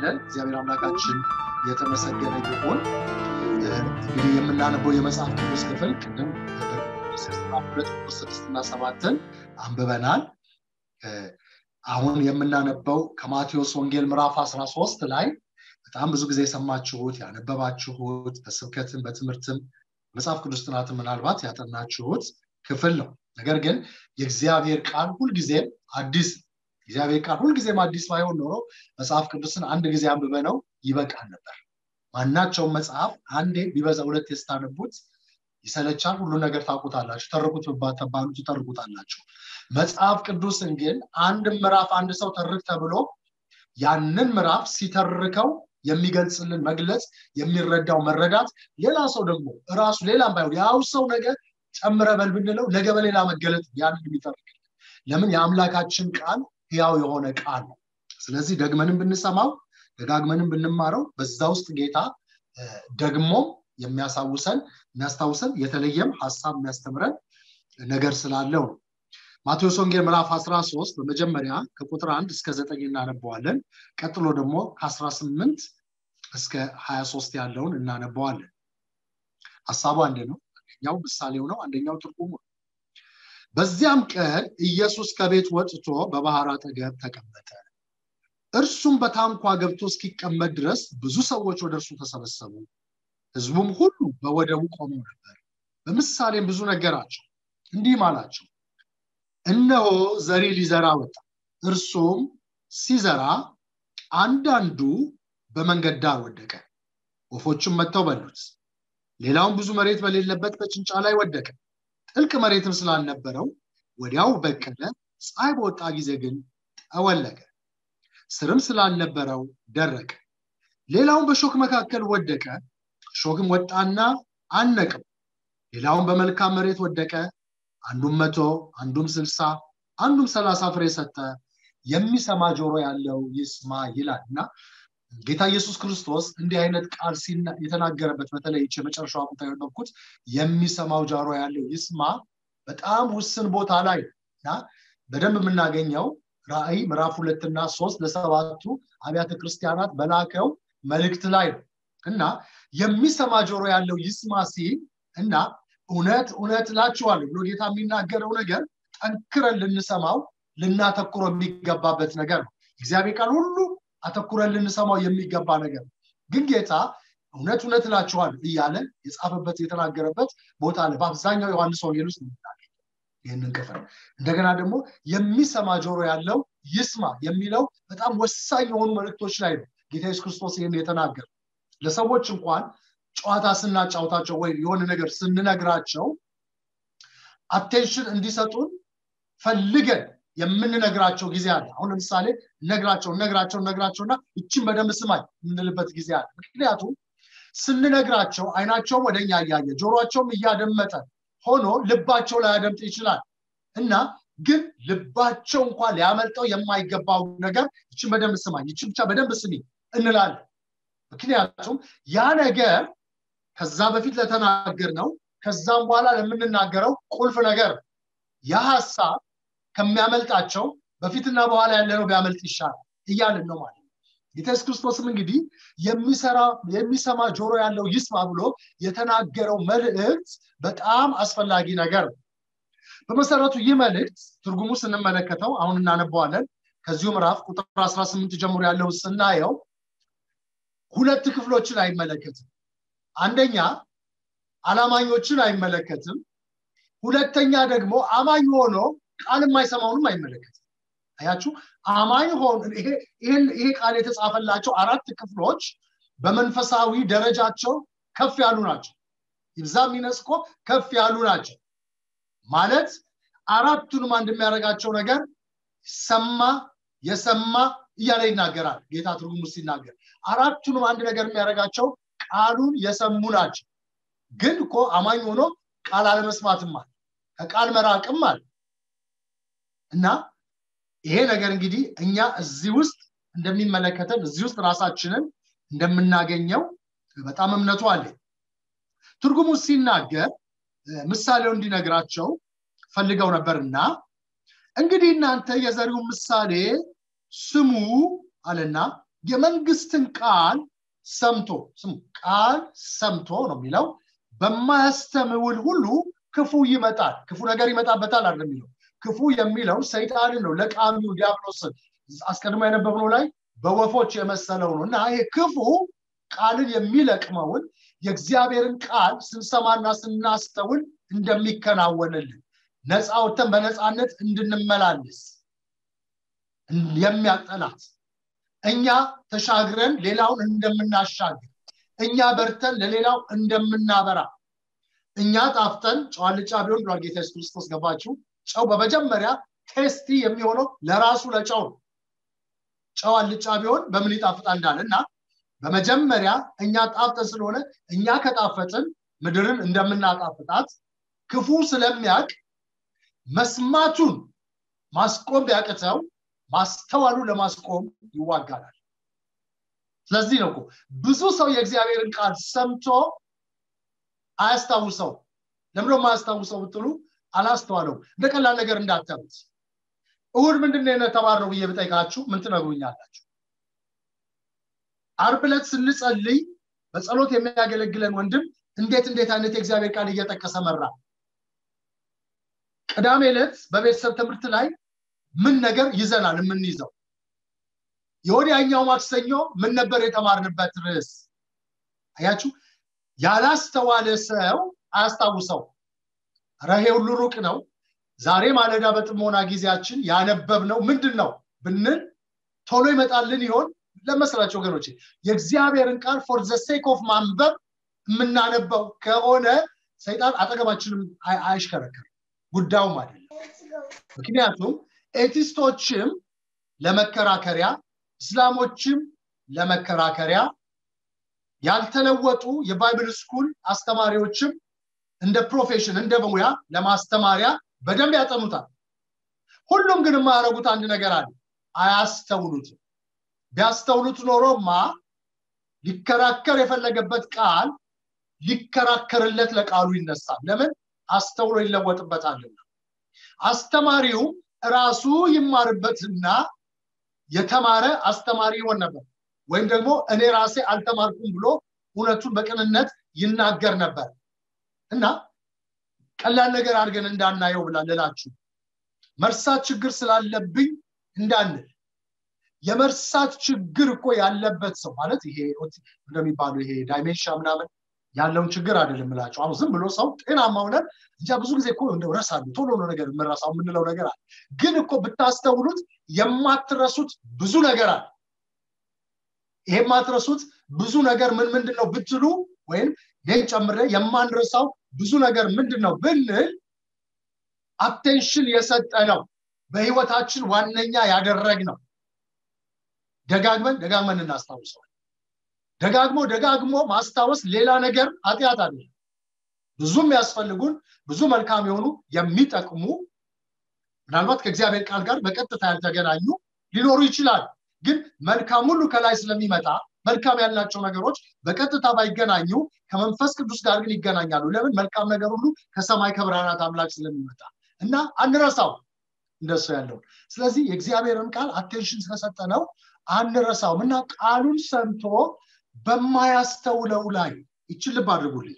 እናነባለን። እግዚአብሔር አምላካችን የተመሰገነ ይሁን። እንግዲህ የምናነበው የመጽሐፍ ቅዱስ ክፍል ቅድም ሁለት ቁጥር ስድስትና ሰባትን አንብበናል። አሁን የምናነበው ከማቴዎስ ወንጌል ምዕራፍ 13 ላይ በጣም ብዙ ጊዜ የሰማችሁት ያነበባችሁት በስብከትም በትምህርትም መጽሐፍ ቅዱስ ጥናትን ምናልባት ያጠናችሁት ክፍል ነው። ነገር ግን የእግዚአብሔር ቃል ሁልጊዜም አዲስ እግዚአብሔር ቃል ሁልጊዜም አዲስ ባይሆን ኖሮ መጽሐፍ ቅዱስን አንድ ጊዜ አንብበ ነው ይበቃል ነበር። ማናቸውም መጽሐፍ አንዴ ቢበዛ ሁለት የስታነቡት ይሰለቻል። ሁሉ ነገር ታውቁታላችሁ። ተርኩት ተባሉ ትተርኩታላችሁ። መጽሐፍ ቅዱስን ግን አንድ ምዕራፍ አንድ ሰው ተርክ ተብሎ ያንን ምዕራፍ ሲተርከው የሚገልጽልን መግለጽ የሚረዳው መረዳት ሌላ ሰው ደግሞ እራሱ ሌላም ባይሆን ያው ሰው ነገር ጨምረ በል ብንለው ነገ በሌላ መገለጥ ያንን የሚተርክልን ለምን የአምላካችን ቃል ህያው የሆነ ቃል ነው። ስለዚህ ደግመንም ብንሰማው ደጋግመንም ብንማረው በዛ ውስጥ ጌታ ደግሞ የሚያሳውሰን የሚያስታውሰን የተለየም ሀሳብ የሚያስተምረን ነገር ስላለው ነው። ማቴዎስ ወንጌል ምዕራፍ 13 በመጀመሪያ ከቁጥር አንድ እስከ ዘጠኝ እናነበዋለን። ቀጥሎ ደግሞ ከ18 እስከ 23 ያለውን እናነበዋለን። ሀሳቡ አንድ ነው። አንደኛው ምሳሌው ነው፣ አንደኛው ትርጉሙ ነው። በዚያም ቀን ኢየሱስ ከቤት ወጥቶ በባህር አጠገብ ተቀመጠ። እርሱም በታንኳ ገብቶ እስኪቀመጥ ድረስ ብዙ ሰዎች ወደ እርሱ ተሰበሰቡ። ህዝቡም ሁሉ በወደቡ ቆመው ነበር። በምሳሌም ብዙ ነገራቸው፣ እንዲህም አላቸው፣ እነሆ ዘሪ ሊዘራ ወጣ። እርሱም ሲዘራ አንዳንዱ በመንገድ ዳር ወደቀ፣ ወፎችም መጥተው በሉት። ሌላውም ብዙ መሬት በሌለበት በጭንጫ ላይ ወደቀ። ጥልቅ መሬትም ስላልነበረው ወዲያው በቀለ። ፀሐይ በወጣ ጊዜ ግን ጠወለገ፣ ስርም ስላልነበረው ደረቀ። ሌላውም በሾክ መካከል ወደቀ፣ ሾክም ወጣና አነቀው። ሌላውም በመልካም መሬት ወደቀ፣ አንዱም መቶ አንዱም ስልሳ አንዱም ሰላሳ ፍሬ ሰጠ። የሚሰማ ጆሮ ያለው ይስማ ይላል እና ጌታ ኢየሱስ ክርስቶስ እንዲህ አይነት ቃል የተናገረበት በተለይ የመጨረሻዋ ቦታ ያነበብኩት የሚሰማው ጆሮ ያለው ይስማ በጣም ውስን ቦታ ላይ እና በደንብ የምናገኘው ራእይ ምዕራፍ ሁለትና ሶስት ለሰባቱ አብያተ ክርስቲያናት በላከው መልእክት ላይ ነው እና የሚሰማ ጆሮ ያለው ይስማ ሲል እና እውነት እውነት እላችኋለሁ ብሎ ጌታ የሚናገረው ነገር ጠንክረን ልንሰማው ልናተኩረው የሚገባበት ነገር ነው። እግዚአብሔር ቃል ሁሉ አተኩረን ልንሰማው የሚገባ ነገር ነው። ግን ጌታ እውነት እውነት እላችኋለሁ እያለ የጻፈበት የተናገረበት ቦታ አለ። በአብዛኛው ዮሐንስ ወንጌል ውስጥ ይህንን ክፍል እንደገና ደግሞ የሚሰማ ጆሮ ያለው ይስማ የሚለው በጣም ወሳኝ የሆኑ መልእክቶች ላይ ነው ጌታ ኢየሱስ ክርስቶስ ይህን የተናገረ ለሰዎች እንኳን ጨዋታ ስናጫውታቸው ወይም የሆነ ነገር ስንነግራቸው አቴንሽን እንዲሰጡን ፈልገን የምንነግራቸው ጊዜ አለ። አሁን ለምሳሌ ነግራቸው ነግራቸው ነግራቸውና እችን በደንብ ስማኝ የምንልበት ጊዜ አለ። ምክንያቱም ስንነግራቸው አይናቸውም ወደኛ እያየ ጆሮቸውም እያደመጠ ሆኖ ልባቸው ላያደምጥ ይችላል እና ግን ልባቸው እንኳን ሊያመልጠው የማይገባው ነገር ይችን በደንብ ስማኝ፣ ይችን ብቻ በደንብ ስሚ እንላለን። ምክንያቱም ያ ነገር ከዛ በፊት ለተናገር ነው ከዛም በኋላ ለምንናገረው ቁልፍ ነገር ያ ሀሳብ ከሚያመልጣቸው በፊትና በኋላ ያለነው ቢያመልጥ ይሻላል እያልን ነው ማለት ነው። ጌታ ኢየሱስ ክርስቶስም እንግዲህ የሚሰማ ጆሮ ያለው ይስማ ብሎ የተናገረው መልእክት በጣም አስፈላጊ ነገር ነው። በመሰረቱ ይህ መልእክት ትርጉሙ ስንመለከተው አሁን እናነበዋለን። ከዚሁ ምዕራፍ ቁጥር 18 ጀምሮ ያለውን ስናየው ሁለት ክፍሎችን አይመለከትም። አንደኛ አላማኞችን አይመለከትም። ሁለተኛ ደግሞ አማኝ ሆኖ ቃል የማይሰማውንም አይመለከትም። አያችሁ፣ አማኝ ሆኖ ይሄ ቃል የተጻፈላቸው አራት ክፍሎች በመንፈሳዊ ደረጃቸው ከፍ ያሉ ናቸው። ይብዛም ይነስኮ ከፍ ያሉ ናቸው ማለት አራቱንም አንድ የሚያደርጋቸው ነገር ሰማ፣ የሰማ እያለ ይናገራል ጌታ ትርጉም ውስጥ ሲናገር አራቱንም አንድ ነገር የሚያደርጋቸው ቃሉን የሰሙ ናቸው። ግን እኮ አማኝ ሆኖ ቃል አለመስማትም አለ፣ ከቃል መራቅም አለ እና ይሄ ነገር እንግዲህ እኛ እዚህ ውስጥ እንደሚመለከተን እዚህ ውስጥ ራሳችንን እንደምናገኘው በጣም እምነቱ አለ። ትርጉሙ ሲናገር ምሳሌው እንዲነግራቸው ፈልገው ነበርና እንግዲህ እናንተ የዘሪውን ምሳሌ ስሙ አለና የመንግስትን ቃል ሰምቶ ስሙ ቃል ሰምቶ ነው የሚለው በማያስተምውል ሁሉ ክፉ ይመጣል ክፉ ነገር ይመጣበታል አለ የሚለው ክፉ የሚለው ሰይጣንን ነው ለቃሚው ዲያብሎስን አስቀድሞ የነበብነው ላይ በወፎች የመሰለው ነው እና ይሄ ክፉ ቃልን የሚለቅመውን የእግዚአብሔርን ቃል ስንሰማና ስናስተውል እንደሚከናወንልን ነፃ ወተን በነፃነት እንድንመላለስ የሚያጠላት እኛ ተሻግረን ሌላውን እንደምናሻግር እኛ በርተን ለሌላው እንደምናበራ እኛ ጣፍጠን ጨው አልጫ ቢሆን ብሏል ጌታ ኢየሱስ ክርስቶስ ገባችሁ ጨው በመጀመሪያ ቴስቲ የሚሆነው ለራሱ ለጨው ነው ጨው አልጫ ቢሆን በምን ይጣፍጣል እንዳለ እና በመጀመሪያ እኛ ጣፍጠን ስለሆነ እኛ ከጣፈጥን ምድርን እንደምናጣፍጣት ክፉ ስለሚያቅ መስማቱን ማስቆም ቢያቅተው ማስተዋሉ ለማስቆም ይዋጋላል ስለዚህ ነው ብዙ ሰው የእግዚአብሔርን ቃል ሰምቶ አያስታውሰው ለምዶ ማያስታውሰው ብትሉ አላስተዋለው እንደ ቀላል ነገር እንዳታዩት እሁድ ምንድነው የተማርነው ብዬ ብጠይቃችሁ ምን ትነግሩኛላችሁ አርብ ዕለት ስንጸልይ በጸሎት የሚያገለግለን ወንድም እንዴት እንዴት አይነት የእግዚአብሔር ቃል እየጠቀሰ መራ ቅዳሜ ዕለት በቤተሰብ ትምህርት ላይ ምን ነገር ይዘናል የምንይዘው የወዲያኛው ማክሰኞ ምን ነበር የተማርንበት ርዕስ አያችሁ ያላስተዋለ ሰው አያስታውሰው ረሄ ሁሉ ሩቅ ነው ዛሬ ማለዳ በጥሞና ጊዜያችን ያነበብነው ምንድን ነው ብንል ቶሎ ይመጣልን ይሆን ለመስላቸው ወገኖች የእግዚአብሔርን ቃል ፎር ዘ ሴክ ኦፍ ማንበብ የምናነበው ከሆነ ሰይጣን አጠገባችንም አይሽከረከር ጉዳዩም አይደለም ምክንያቱም ኤቲስቶችም ለመከራከሪያ እስላሞችም ለመከራከሪያ ያልተለወጡ የባይብል ስኩል አስተማሪዎችም እንደ ፕሮፌሽን እንደ ሙያ ለማስተማሪያ በደንብ ያጠኑታል ሁሉም ግን የማያደረጉት አንድ ነገር አለ አያስተውሉትም ቢያስተውሉት ኖሮማ ሊከራከር የፈለገበት ቃል ሊከራከርለት ለቃሉ ይነሳል ለምን አስተውሎ ይለወጥበታልና አስተማሪው ራሱ ይማርበትና የተማረ አስተማሪ ይሆን ነበር ወይም ደግሞ እኔ ራሴ አልተማርኩም ብሎ እውነቱን በቅንነት ይናገር ነበር እና ቀላል ነገር አድርገን እንዳናየው ብላ ልላችሁ መርሳት ችግር ስላለብኝ እንዳንል የመርሳት ችግር እኮ ያለበት ሰው ማለት ይሄ እንደሚባሉ ይሄ ዳይሜንሻ ምናምን ያለውን ችግር አይደለም ምላቸው አሁን ዝም ብሎ ሰው ጤናማ ሆነን እንጃ ብዙ ጊዜ እኮ እንደው ረሳሉ ቶሎ ነው ነገር የምረሳው የምንለው ነገር አለ ግን እኮ ብታስተውሉት የማትረሱት ብዙ ነገር አለ ይሄ የማትረሱት ብዙ ነገር ምን ምንድን ነው ብትሉ ወይም ይህን ጨምረ የማንረሳው ብዙ ነገር ምንድን ነው ብንል አቴንሽን የሰጠ ነው በህይወታችን ዋነኛ ያደረግ ነው ደጋግመን ደጋግመን እናስታውሰዋል ደጋግሞ ደጋግሞ ማስታወስ ሌላ ነገር ኃጢአት አለ ብዙ የሚያስፈልጉን ብዙ መልካም የሆኑ የሚጠቅሙ ምናልባት ከእግዚአብሔር ቃል ጋር በቀጥታ ያልተገናኙ ሊኖሩ ይችላል ግን መልካም ሁሉ ከላይ ስለሚመጣ መልካም ያላቸው ነገሮች በቀጥታ ባይገናኙ ከመንፈስ ቅዱስ ጋር ግን ይገናኛሉ ለምን መልካም ነገር ሁሉ ከሰማይ ከብርሃናት አምላክ ስለሚመጣ እና አንረሳው እንደሱ ያለው ስለዚህ የእግዚአብሔርን ቃል አቴንሽን ስለሰጠነው አንረሳውም እና ቃሉን ሰምቶ በማያስተውለው ላይ ይችን ልብ አድርጉልኝ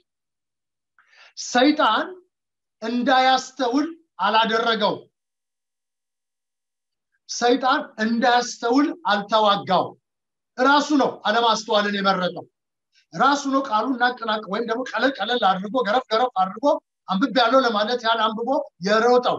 ሰይጣን እንዳያስተውል አላደረገው ሰይጣን እንዳያስተውል አልተዋጋው ራሱ ነው አለማስተዋልን የመረጠው ራሱ ነው ቃሉን ናቅናቅ ወይም ደግሞ ቀለል ቀለል አድርጎ ገረፍ ገረፍ አድርጎ አንብብ ያለው ለማለት ያን አንብቦ የሮጠው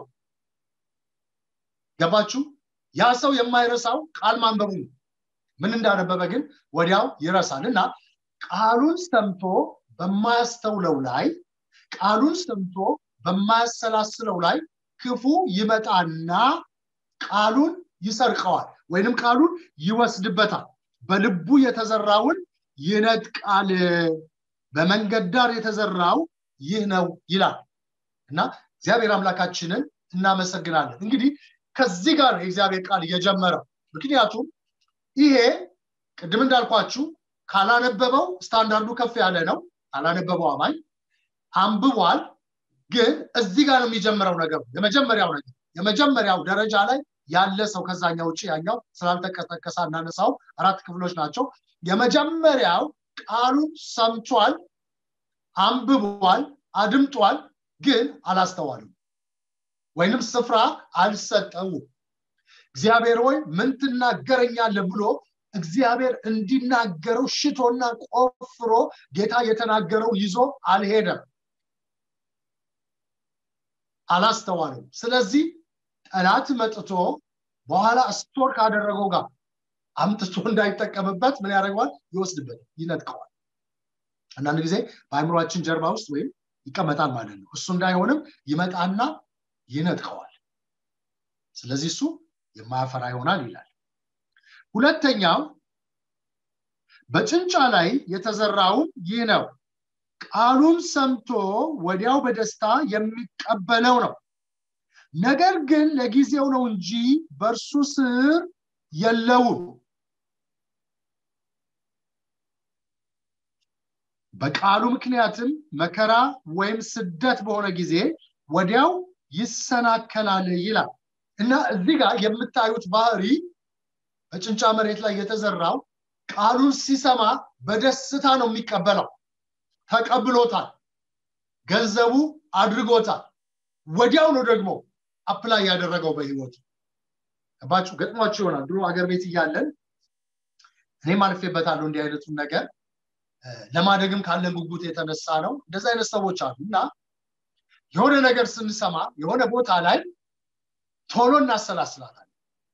ገባችሁ ያ ሰው የማይረሳው ቃል ማንበቡ ነው ምን እንዳነበበ ግን ወዲያው ይረሳል እና ቃሉን ሰምቶ በማያስተውለው ላይ ቃሉን ሰምቶ በማያሰላስለው ላይ ክፉ ይመጣና ቃሉን ይሰርቀዋል ወይንም ቃሉን ይወስድበታል በልቡ የተዘራውን ይነጥቃል በመንገድ ዳር የተዘራው ይህ ነው ይላል እና እግዚአብሔር አምላካችንን እናመሰግናለን እንግዲህ ከዚህ ጋር የእግዚአብሔር ቃል እየጀመረው ምክንያቱም ይሄ ቅድም እንዳልኳችሁ ካላነበበው ስታንዳርዱ ከፍ ያለ ነው ካላነበበው አማኝ አንብቧል ግን እዚህ ጋር ነው የሚጀምረው ነገሩ የመጀመሪያው ነገር የመጀመሪያው ደረጃ ላይ ያለ ሰው ከዛኛው ውጭ ያኛው ስላልተቀሰቀሰ እናነሳው አራት ክፍሎች ናቸው የመጀመሪያው ቃሉን ሰምቷል አንብቧል አድምጧል ግን አላስተዋልም ወይንም ስፍራ አልሰጠውም እግዚአብሔር ሆይ ምን ትናገረኛለህ ብሎ እግዚአብሔር እንዲናገረው ሽቶና ቆፍሮ ጌታ የተናገረው ይዞ አልሄደም አላስተዋልም ስለዚህ ጠላት መጥቶ በኋላ ስቶር ካደረገው ጋር አምጥቶ እንዳይጠቀምበት ምን ያደርገዋል ይወስድበት ይነጥቀዋል አንዳንድ ጊዜ በአይምሯችን ጀርባ ውስጥ ወይም ይቀመጣል ማለት ነው እሱ እንዳይሆንም ይመጣና ይነጥቀዋል ስለዚህ እሱ የማያፈራ ይሆናል ይላል ሁለተኛው በጭንጫ ላይ የተዘራውም ይህ ነው ቃሉን ሰምቶ ወዲያው በደስታ የሚቀበለው ነው ነገር ግን ለጊዜው ነው እንጂ በእርሱ ስር የለውም በቃሉ ምክንያትም መከራ ወይም ስደት በሆነ ጊዜ ወዲያው ይሰናከላል ይላል እና እዚህ ጋር የምታዩት ባህሪ በጭንጫ መሬት ላይ የተዘራው ቃሉን ሲሰማ በደስታ ነው የሚቀበለው ተቀብሎታል ገንዘቡ አድርጎታል ወዲያው ነው ደግሞ አፕላይ ያደረገው በህይወቱ ባችሁ ገጥሟቸው ይሆናል ድሮ አገር ቤት እያለን እኔም አልፌበታለሁ እንዲህ አይነቱን ነገር ለማደግም ካለን ጉጉት የተነሳ ነው እንደዚህ አይነት ሰዎች አሉ እና የሆነ ነገር ስንሰማ የሆነ ቦታ ላይ ቶሎ እናሰላስላታል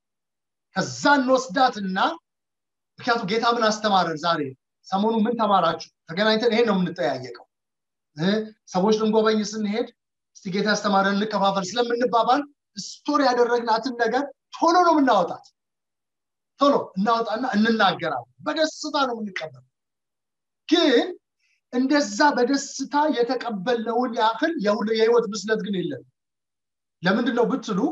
ከዛ እንወስዳትና ምክንያቱም ጌታ ምን አስተማረን ዛሬ ሰሞኑ ምን ተማራችሁ ተገናኝተን ይሄን ነው የምንጠያየቀው ሰዎች ልንጎበኝ ስንሄድ እስቲ ጌታ ያስተማረን እንከፋፈል ስለምንባባል ስቶር ያደረግናትን ነገር ቶሎ ነው የምናወጣት ቶሎ እናወጣና እንናገራለን በደስታ ነው የምንቀበል ግን እንደዛ በደስታ የተቀበልነውን ያክል የህይወት ብስለት ግን የለም ለምንድን ነው ብትሉ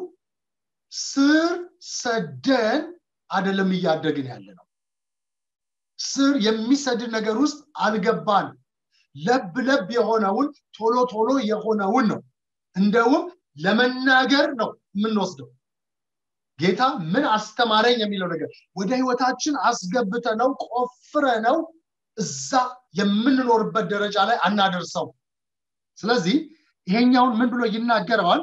ስር ሰደን አደለም እያደግን ያለ ነው ስር የሚሰድን ነገር ውስጥ አልገባን ለብ ለብ የሆነውን ቶሎ ቶሎ የሆነውን ነው እንደውም ለመናገር ነው የምንወስደው ጌታ ምን አስተማረኝ የሚለው ነገር ወደ ህይወታችን አስገብተ ነው ቆፍረ ነው እዛ የምንኖርበት ደረጃ ላይ አናደርሰው ስለዚህ ይሄኛውን ምን ብሎ ይናገረዋል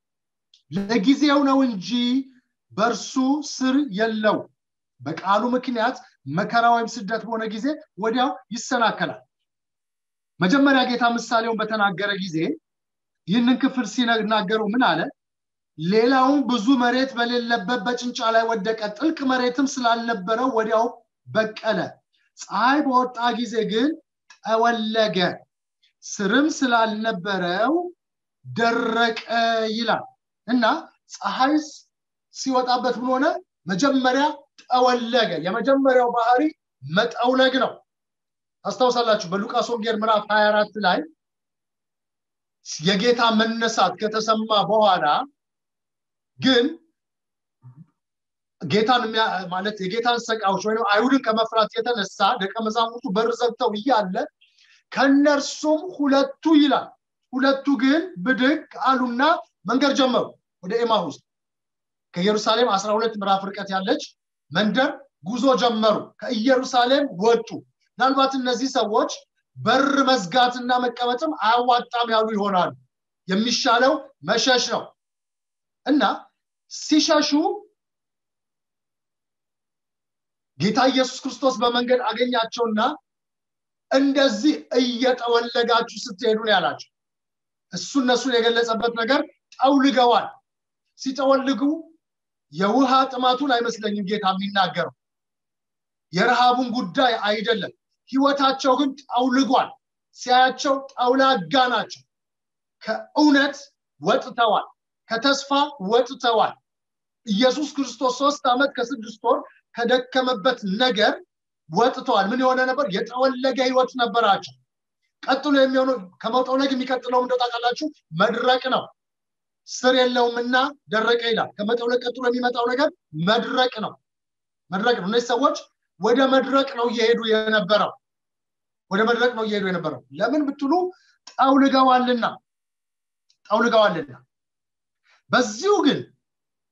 ለጊዜው ነው እንጂ በእርሱ ስር የለው በቃሉ ምክንያት መከራ ወይም ስደት በሆነ ጊዜ ወዲያው ይሰናከላል መጀመሪያ ጌታ ምሳሌውን በተናገረ ጊዜ ይህንን ክፍል ሲናገረው ምን አለ ሌላውን ብዙ መሬት በሌለበት በጭንጫ ላይ ወደቀ ጥልቅ መሬትም ስላልነበረው ወዲያው በቀለ ፀሐይ በወጣ ጊዜ ግን ጠወለገ ስርም ስላልነበረው ደረቀ ይላል እና ፀሐይ ሲወጣበት ምን ሆነ መጀመሪያ ጠወለገ የመጀመሪያው ባህሪ መጠውለግ ነው አስታውሳላችሁ በሉቃስ ወንጌል ምዕራፍ 24 ላይ የጌታ መነሳት ከተሰማ በኋላ ግን ጌታን ማለት የጌታን ሰቃዎች ወይም አይሁድን ከመፍራት የተነሳ ደቀ መዛሙርቱ በር ዘግተው እያለ ከነርሱም ሁለቱ ይላል ሁለቱ ግን ብድግ አሉና መንገድ ጀመሩ ወደ ኤማሁስ ከኢየሩሳሌም 12 ምዕራፍ ርቀት ያለች መንደር ጉዞ ጀመሩ ከኢየሩሳሌም ወጡ ምናልባት እነዚህ ሰዎች በር መዝጋትና መቀመጥም አያዋጣም ያሉ ይሆናሉ የሚሻለው መሸሽ ነው እና ሲሸሹ ጌታ ኢየሱስ ክርስቶስ በመንገድ አገኛቸውና እንደዚህ እየጠወለጋችሁ ስትሄዱ ነው ያላቸው እሱ እነሱን የገለጸበት ነገር ጠውልገዋል ሲጠወልጉ የውሃ ጥማቱን አይመስለኝም ጌታ የሚናገረው የረሃቡን ጉዳይ አይደለም ህይወታቸው ግን ጠውልጓል ሲያያቸው ጠውላጋ ናቸው ከእውነት ወጥተዋል ከተስፋ ወጥተዋል ኢየሱስ ክርስቶስ ሶስት ዓመት ከስድስት ወር ከደከመበት ነገር ወጥተዋል ምን የሆነ ነበር የጠወለገ ህይወት ነበራቸው ቀጥሎ የሚሆነው ከመጠውለግ የሚቀጥለው እንደው ታውቃላችሁ መድረቅ ነው ስር የለውምና ደረቀ ይላል ከመጠውለግ ቀጥሎ የሚመጣው ነገር መድረቅ ነው መድረቅ ነው እነዚህ ሰዎች ወደ መድረቅ ነው እየሄዱ የነበረው ወደ መድረቅ ነው እየሄዱ የነበረው ለምን ብትሉ ጠውልገዋልና ጠውልገዋልና በዚሁ ግን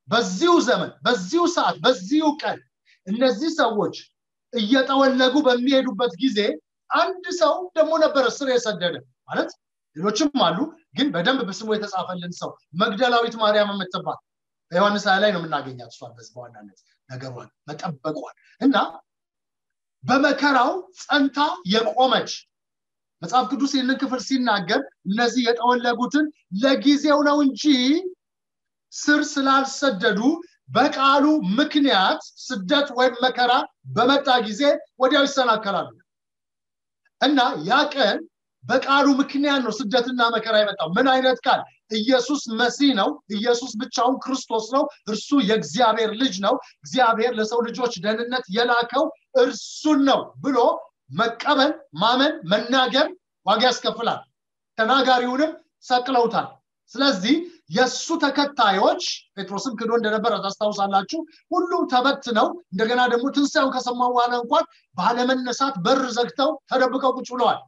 በዚሁ ዘመን በዚሁ ሰዓት በዚሁ ቀን እነዚህ ሰዎች እየጠወለጉ በሚሄዱበት ጊዜ አንድ ሰው ደግሞ ነበረ ስር የሰደደ ማለት ሌሎችም አሉ ግን በደንብ በስሙ የተጻፈልን ሰው መግደላዊት ማርያም የምትባል በዮሐንስ ላይ ነው የምናገኛት እሷን በዚህ በዋናነት ነገሯን መጠበቋል እና በመከራው ጸንታ የቆመች መጽሐፍ ቅዱስ ይህንን ክፍል ሲናገር እነዚህ የጠወለጉትን ለጊዜው ነው እንጂ ስር ስላልሰደዱ በቃሉ ምክንያት ስደት ወይም መከራ በመጣ ጊዜ ወዲያው ይሰናከላሉ እና ያ ቀን በቃሉ ምክንያት ነው ስደትና መከራ የመጣው ምን አይነት ቃል ኢየሱስ መሲህ ነው ኢየሱስ ብቻውን ክርስቶስ ነው እርሱ የእግዚአብሔር ልጅ ነው እግዚአብሔር ለሰው ልጆች ደህንነት የላከው እርሱን ነው ብሎ መቀበል ማመን መናገር ዋጋ ያስከፍላል ተናጋሪውንም ሰቅለውታል ስለዚህ የእሱ ተከታዮች ጴጥሮስም ክዶ እንደነበረ ታስታውሳላችሁ ሁሉም ተበትነው እንደገና ደግሞ ትንሳኤውን ከሰማው በኋላ እንኳን ባለመነሳት በር ዘግተው ተደብቀው ቁጭ ብለዋል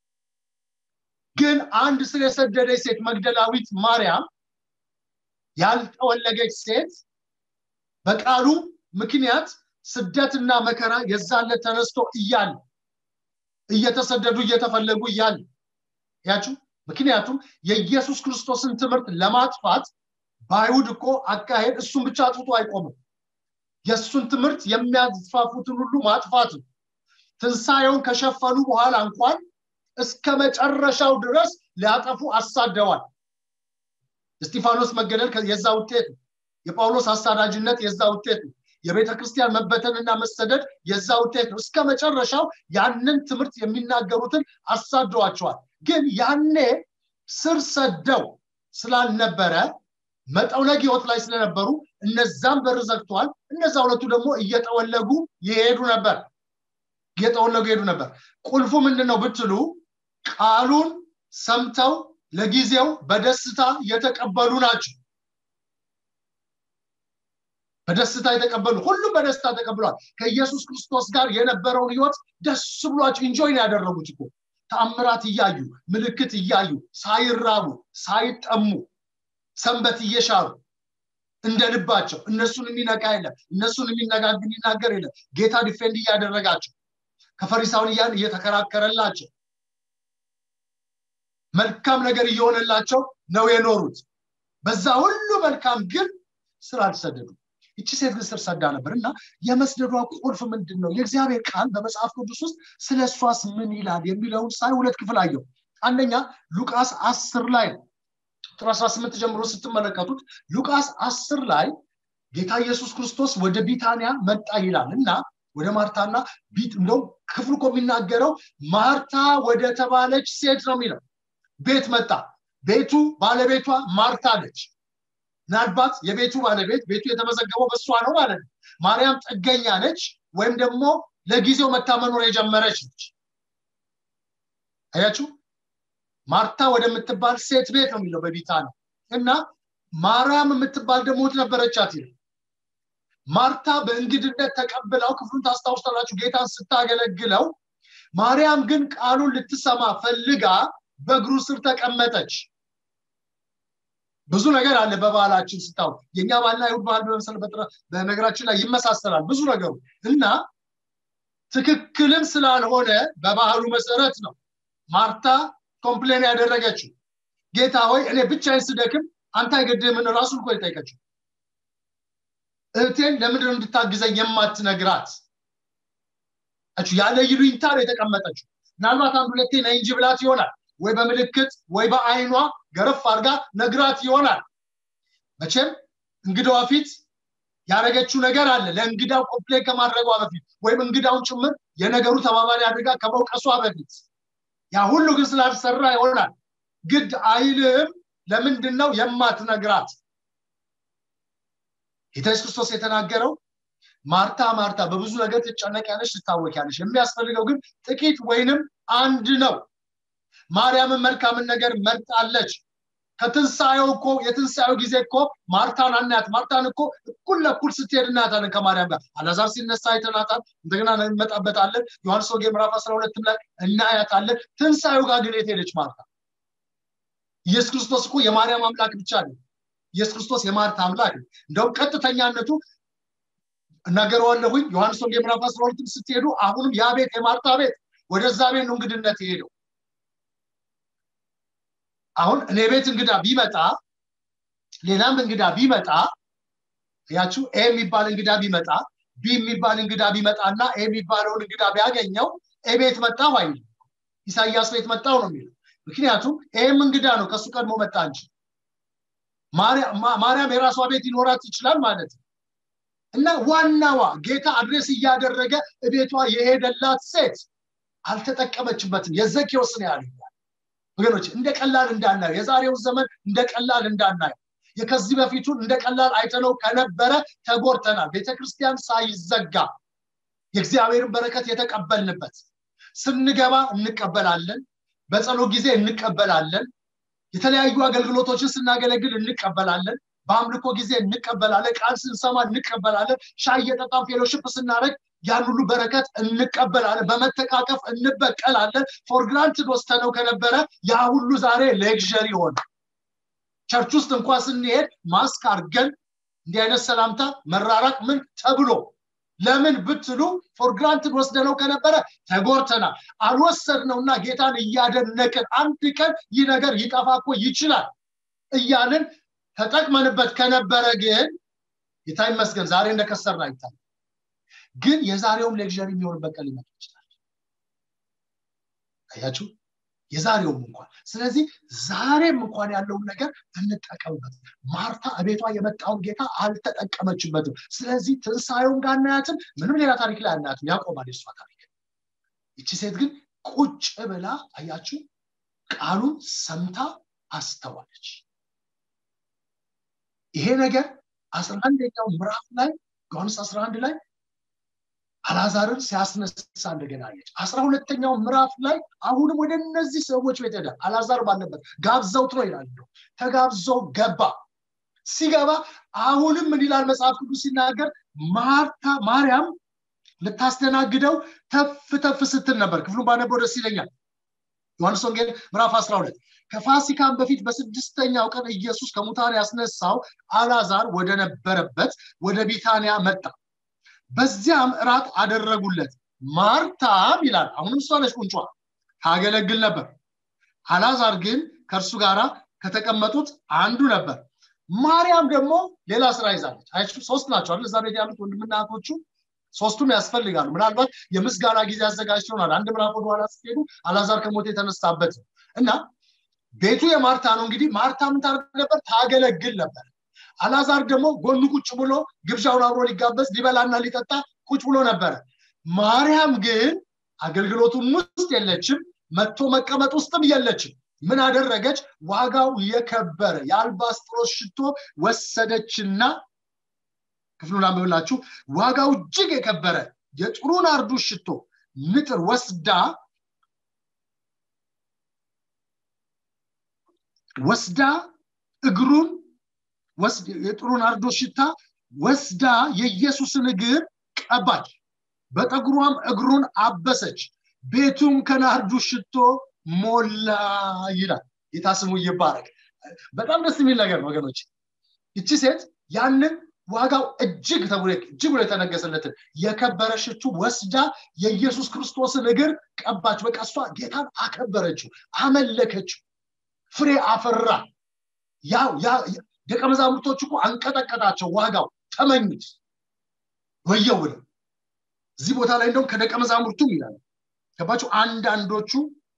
ግን አንድ ስር የሰደደች ሴት መግደላዊት ማርያም ያልተወለገች ሴት በቃሉ ምክንያት ስደትና መከራ የዛለት ተነስቶ እያለ እየተሰደዱ እየተፈለጉ እያለ ያችሁ ምክንያቱም የኢየሱስ ክርስቶስን ትምህርት ለማጥፋት በአይሁድ እኮ አካሄድ እሱን ብቻ አጥፍቶ አይቆምም የእሱን ትምህርት የሚያስፋፉትን ሁሉ ማጥፋት ነው ትንሣኤውን ከሸፈኑ በኋላ እንኳን እስከ መጨረሻው ድረስ ሊያጠፉ አሳደዋል እስጢፋኖስ መገደል የዛ ውጤት ነው የጳውሎስ አሳዳጅነት የዛ ውጤት ነው የቤተ ክርስቲያን መበተንና መሰደድ የዛ ውጤት ነው እስከ መጨረሻው ያንን ትምህርት የሚናገሩትን አሳደዋቸዋል ግን ያኔ ስር ሰደው ስላልነበረ መጠውለግ ህይወት ላይ ስለነበሩ እነዛም በር ዘግተዋል እነዛ ሁለቱ ደግሞ እየጠወለጉ ይሄዱ ነበር እየጠወለጉ ይሄዱ ነበር ቁልፉ ምንድን ነው ብትሉ ቃሉን ሰምተው ለጊዜው በደስታ የተቀበሉ ናቸው በደስታ የተቀበሉ ሁሉም በደስታ ተቀብሏል ከኢየሱስ ክርስቶስ ጋር የነበረውን ህይወት ደስ ብሏቸው ኢንጆይ ነው ያደረጉት እኮ ተአምራት እያዩ ምልክት እያዩ ሳይራቡ ሳይጠሙ ሰንበት እየሻሩ እንደ ልባቸው እነሱን የሚነቃ የለም እነሱን የሚናገር የለም ጌታ ዲፌንድ እያደረጋቸው ከፈሪሳውያን እየተከራከረላቸው መልካም ነገር እየሆነላቸው ነው የኖሩት በዛ ሁሉ መልካም ግን ስራ አልሰደዱ እቺ ሴት ግን ስር ሰዳ ነበር እና የመስደዷ ቁልፍ ምንድን ነው የእግዚአብሔር ቃል በመጽሐፍ ቅዱስ ውስጥ ስለ እሷስ ምን ይላል የሚለውን ሳይ ሁለት ክፍል አየው አንደኛ ሉቃስ አስር ላይ ነው ቁጥር 18 ጀምሮ ስትመለከቱት ሉቃስ አስር ላይ ጌታ ኢየሱስ ክርስቶስ ወደ ቢታንያ መጣ ይላል እና ወደ ማርታና ቢት እንደውም ክፍሉ እኮ የሚናገረው ማርታ ወደ ተባለች ሴት ነው የሚለው ቤት መጣ ቤቱ ባለቤቷ ማርታ ነች ምናልባት የቤቱ ባለቤት ቤቱ የተመዘገበው በእሷ ነው ማለት ነው ማርያም ጥገኛ ነች ወይም ደግሞ ለጊዜው መታ መኖር የጀመረች ነች አያችሁ ማርታ ወደምትባል ሴት ቤት ነው የሚለው በቢታ ነው እና ማርያም የምትባል ደግሞ ነበረቻት ይላል ማርታ በእንግድነት ተቀብለው ክፍሉን ታስታውስታላችሁ ጌታን ስታገለግለው ማርያም ግን ቃሉን ልትሰማ ፈልጋ በእግሩ ስር ተቀመጠች ብዙ ነገር አለ በባህላችን ስታው የእኛ ባህልና ይሁድ ባህል በመሰል በነገራችን ላይ ይመሳሰላል ብዙ ነገሩ እና ትክክልም ስላልሆነ በባህሉ መሰረት ነው ማርታ ኮምፕሌን ያደረገችው ጌታ ሆይ እኔ ብቻዬን ስደክም አንተ አይገድምን ራሱ እኮ የጠየቀችው እህቴን ለምንድን እንድታግዘኝ የማትነግራት ያለ ይሉኝታ ነው የተቀመጠችው ምናልባት አንድ ሁለቴ ነይ እንጂ ብላት ይሆናል ወይ በምልክት ወይ በአይኗ ገረፍ አድርጋ ነግራት ይሆናል መቼም እንግዳዋ ፊት ያደረገችው ነገር አለ ለእንግዳው ኮምፕሌን ከማድረጓ በፊት ወይም እንግዳውን ጭምር የነገሩ ተባባሪ አድርጋ ከመውቀሷ በፊት ያ ሁሉ ግን ስላልሰራ ይሆናል ግድ አይልህም ለምንድን ነው የማትነግራት ጌታ ኢየሱስ ክርስቶስ የተናገረው ማርታ ማርታ በብዙ ነገር ትጨነቂያለሽ ትታወቂያለሽ የሚያስፈልገው ግን ጥቂት ወይንም አንድ ነው ማርያምን መልካምን ነገር መርጣለች ከትንሣኤው እኮ የትንሣኤው ጊዜ እኮ ማርታን አናያት ማርታን እኮ እኩል ለኩል ስትሄድ እናያታለን ከማርያም ጋር አላዛር ሲነሳ አይተናታል እንደገና እንመጣበታለን ዮሐንስ ወንጌል ምዕራፍ አስራ ሁለትም ላይ እናያታለን ትንሣኤው ጋር ግን የት ሄደች ማርታ ኢየሱስ ክርስቶስ እኮ የማርያም አምላክ ብቻ ነው ኢየሱስ ክርስቶስ የማርታ አምላክ ነው እንደውም ቀጥተኛነቱ እናገረዋለሁኝ ዮሐንስ ወንጌል ምዕራፍ 12 ስትሄዱ አሁንም ያ ቤት የማርታ ቤት ወደዛ ቤት ነው እንግድነት የሄደው አሁን እኔ ቤት እንግዳ ቢመጣ ሌላም እንግዳ ቢመጣ ያችሁ ኤ የሚባል እንግዳ ቢመጣ ቢ የሚባል እንግዳ ቢመጣ እና ኤ የሚባለውን እንግዳ ቢያገኘው ኤ ቤት መጣሁ አይልም ኢሳያስ ቤት መጣው ነው የሚለው ምክንያቱም ይህም እንግዳ ነው ከእሱ ቀድሞ መጣ እንጂ ማርያም የራሷ ቤት ይኖራት ይችላል ማለት ነው እና ዋናዋ ጌታ አድሬስ እያደረገ ቤቷ የሄደላት ሴት አልተጠቀመችበትም የዘኬዎስ ነው ያለ ወገኖች እንደ ቀላል እንዳናየው የዛሬው ዘመን እንደ ቀላል እንዳናየው የከዚህ በፊቱን እንደ ቀላል አይተነው ከነበረ ተጎርተናል ቤተክርስቲያን ሳይዘጋ የእግዚአብሔርን በረከት የተቀበልንበት ስንገባ እንቀበላለን በጸሎት ጊዜ እንቀበላለን የተለያዩ አገልግሎቶችን ስናገለግል እንቀበላለን በአምልኮ ጊዜ እንቀበላለን ቃል ስንሰማ እንቀበላለን ሻይ እየጠጣን ፌሎሽፕ ስናደረግ ያን ሁሉ በረከት እንቀበላለን በመተቃቀፍ እንበቀላለን ፎር ግራንትድ ወስተነው ከነበረ ያ ሁሉ ዛሬ ሌክዠሪ ሆነ ቸርች ውስጥ እንኳ ስንሄድ ማስክ አርገን እንዲህ አይነት ሰላምታ መራራቅ ምን ተብሎ ለምን ብትሉ ፎር ግራንትድ ወስደነው ከነበረ ተጎርተናል አልወሰድነውና ጌታን እያደነቅን አንድ ቀን ይህ ነገር ይጠፋ እኮ ይችላል እያልን ተጠቅመንበት ከነበረ ግን ጌታ ይመስገን ዛሬ እንደከሰርና አይታል ግን የዛሬውም ሌክዠሪ የሚሆንበት ቀን ሊመጣ ይችላል አያችሁ የዛሬውም እንኳን ስለዚህ ዛሬም እንኳን ያለውን ነገር እንጠቀምበት ማርታ እቤቷ የመጣውን ጌታ አልተጠቀመችበትም ስለዚህ ትንሳኤውን ጋር አናያትም ምንም ሌላ ታሪክ ላይ አናያትም ያቆማል የሷ ታሪክ ይቺ ሴት ግን ቁጭ ብላ አያችሁ ቃሉን ሰምታ አስተዋለች ይሄ ነገር አስራ አንደኛው ምዕራፍ ላይ ዮሐንስ 11 ላይ አላዛርን ሲያስነሳ እንደገና አየች አስራ ሁለተኛው ምዕራፍ ላይ አሁንም ወደ እነዚህ ሰዎች ቤት ሄደ አላዛር ባለበት ጋብዘውት ነው ይላል ተጋብዘው ገባ ሲገባ አሁንም ምን ይላል መጽሐፍ ቅዱስ ሲናገር ማርታ ማርያም ልታስተናግደው ተፍ ተፍ ስትል ነበር ክፍሉን ባነበው ደስ ይለኛል ዮሐንስ ወንጌል ምዕራፍ 12 ከፋሲካን በፊት በስድስተኛው ቀን ኢየሱስ ከሙታን ያስነሳው አላዛር ወደ ነበረበት ወደ ቢታንያ መጣ በዚያም እራት አደረጉለት ማርታም ይላል አሁንም እሷ ነች ቁንጯ ታገለግል ነበር አላዛር ግን ከእርሱ ጋር ከተቀመጡት አንዱ ነበር ማርያም ደግሞ ሌላ ስራ ይዛለች አያችሁ ሶስት ናቸው አይደል እዛ ቤት ያሉት ወንድምና እህቶቹ ሶስቱም ያስፈልጋሉ ምናልባት የምስጋና ጊዜ አዘጋጅ ይሆናል አንድ ምዕራፍ ወደኋላ ስትሄዱ አላዛር ከሞት የተነሳበት እና ቤቱ የማርታ ነው እንግዲህ ማርታ ምን ታደርግ ነበር ታገለግል ነበር አላዛር ደግሞ ጎኑ ቁጭ ብሎ ግብዣውን አብሮ ሊጋበዝ ሊበላና ሊጠጣ ቁጭ ብሎ ነበረ ማርያም ግን አገልግሎቱም ውስጥ የለችም መጥቶ መቀመጥ ውስጥም የለችም ምን አደረገች ዋጋው የከበረ የአልባስጥሮስ ሽቶ ወሰደችና ክፍሉን አንብብላችሁ ዋጋው እጅግ የከበረ የጥሩ ናርዱ ሽቶ ንጥር ወስዳ ወስዳ እግሩን የጥሩ ናርዶ ሽታ ወስዳ የኢየሱስን እግር ቀባች በጠጉሯም እግሩን አበሰች ቤቱም ከናርዱ ሽቶ ሞላ ይላል ጌታ ስሙ ይባረክ በጣም ደስ የሚል ነገር ወገኖች ይቺ ሴት ያንን ዋጋው እጅግ ተብሎ እጅግ ብሎ የተነገሰለትን የከበረ ሽቱ ወስዳ የኢየሱስ ክርስቶስን እግር ቀባች በቃ እሷ ጌታን አከበረችው አመለከችው ፍሬ አፈራ ያው ደቀ መዛሙርቶች እኮ አንቀጠቀጣቸው ዋጋው ተመኙት ወየው ብለው እዚህ ቦታ ላይ እንደውም ከደቀ መዛሙርቱም ይላል ገባቸው አንዳንዶቹ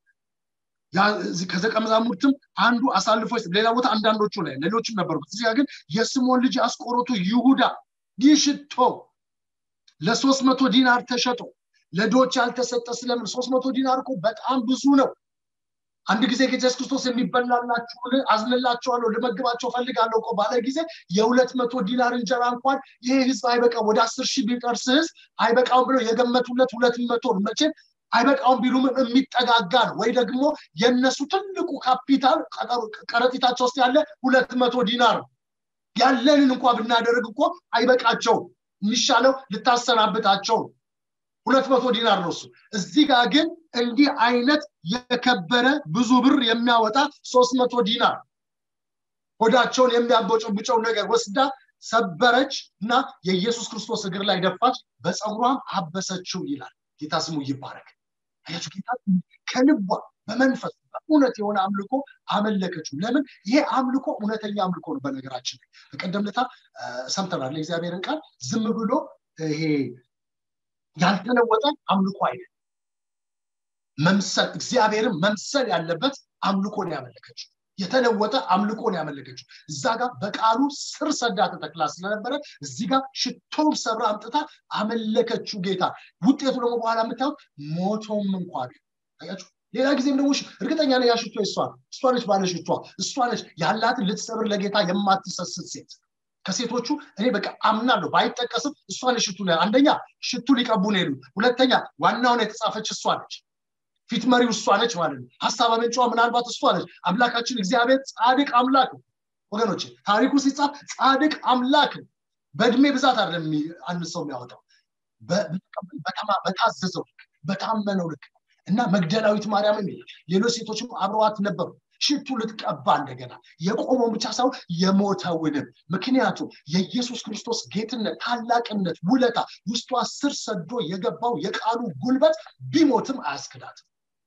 ከደቀ መዛሙርትም አንዱ አሳልፎ ሌላ ቦታ አንዳንዶቹ ላይ ሌሎችም ነበሩት እዚያ ግን የስሞን ልጅ አስቆሮቱ ይሁዳ ይህ ሽቶ ለሶስት መቶ ዲናር ተሸጦ ለዶች ያልተሰጠ ስለምን ሶስት መቶ ዲናር እኮ በጣም ብዙ ነው አንድ ጊዜ ጌታ ኢየሱስ ክርስቶስ የሚበላላችሁን አዝንላቸዋለሁ ልመግባቸው ፈልጋለሁ እኮ ባለ ጊዜ የሁለት መቶ ዲናር እንጀራ እንኳን ይሄ ህዝብ አይበቃም ወደ አስር ሺህ ቢቀርስ ህዝብ አይበቃውም ብለው የገመቱለት ሁለት መቶ መቼም አይበቃውም ቢሉም የሚጠጋጋ ነው ወይ ደግሞ የእነሱ ትልቁ ካፒታል ቀረጢታቸው ውስጥ ያለ ሁለት መቶ ዲናር ነው ያለንን እንኳ ብናደርግ እኮ አይበቃቸውም የሚሻለው ልታሰናብታቸው ነው ሁለት መቶ ዲናር ነው እሱ እዚህ ጋር ግን እንዲህ አይነት የከበረ ብዙ ብር የሚያወጣ ሶስት መቶ ዲናር ሆዳቸውን የሚያቦጨብጨው ነገር ወስዳ ሰበረች እና የኢየሱስ ክርስቶስ እግር ላይ ደፋች በፀጉሯም አበሰችው ይላል ጌታ ስሙ ይባረክ አያችሁ ጌታ ከልቧ በመንፈስ በእውነት የሆነ አምልኮ አመለከችው ለምን ይሄ አምልኮ እውነተኛ አምልኮ ነው በነገራችን ላይ በቀደም ለታ ሰምተናል የእግዚአብሔርን ቃል ዝም ብሎ ይሄ ያልተለወጠ አምልኮ አይደለም መምሰል እግዚአብሔርን መምሰል ያለበት አምልኮን ያመለከችው የተለወጠ አምልኮን ያመለከችው እዛ ጋር በቃሉ ስር ሰዳ ተተክላ ስለነበረ እዚህ ጋር ሽቶም ሰብራ አምጥታ አመለከችው ጌታ ውጤቱ ደግሞ በኋላ የምታዩት ሞቶም እንኳ አያችሁ ሌላ ጊዜም ደግሞ እርግጠኛ ነ ያሽቶ እሷ እሷ ነች ባለ ሽቷ እሷ ነች ያላትን ልትሰብር ለጌታ የማትሰስት ሴት ከሴቶቹ እኔ በቃ አምናለሁ ባይጠቀስም እሷ ነች ሽቱ አንደኛ ሽቱ ሊቀቡ ነው የሉ ሁለተኛ ዋናውን የተጻፈች እሷ ነች ፊት መሪው እሷ ነች ማለት ነው ሀሳብ አመንጫዋ ምናልባት እሷ ነች አምላካችን እግዚአብሔር ጻድቅ አምላክ ነው ወገኖች ታሪኩ ሲጻፍ ጻድቅ አምላክ ነው በእድሜ ብዛት አይደለም አንድ ሰው የሚያወጣው በታዘዘው ልክ በታመነው ልክ እና መግደላዊት ማርያምም ይላል ሌሎች ሴቶችም አብረዋት ነበሩ ሽቱ ልትቀባ እንደገና የቆመውን ብቻ ሳይሆን የሞተውንም ምክንያቱም የኢየሱስ ክርስቶስ ጌትነት ታላቅነት ውለታ ውስጧ ስር ሰዶ የገባው የቃሉ ጉልበት ቢሞትም አያስክዳትም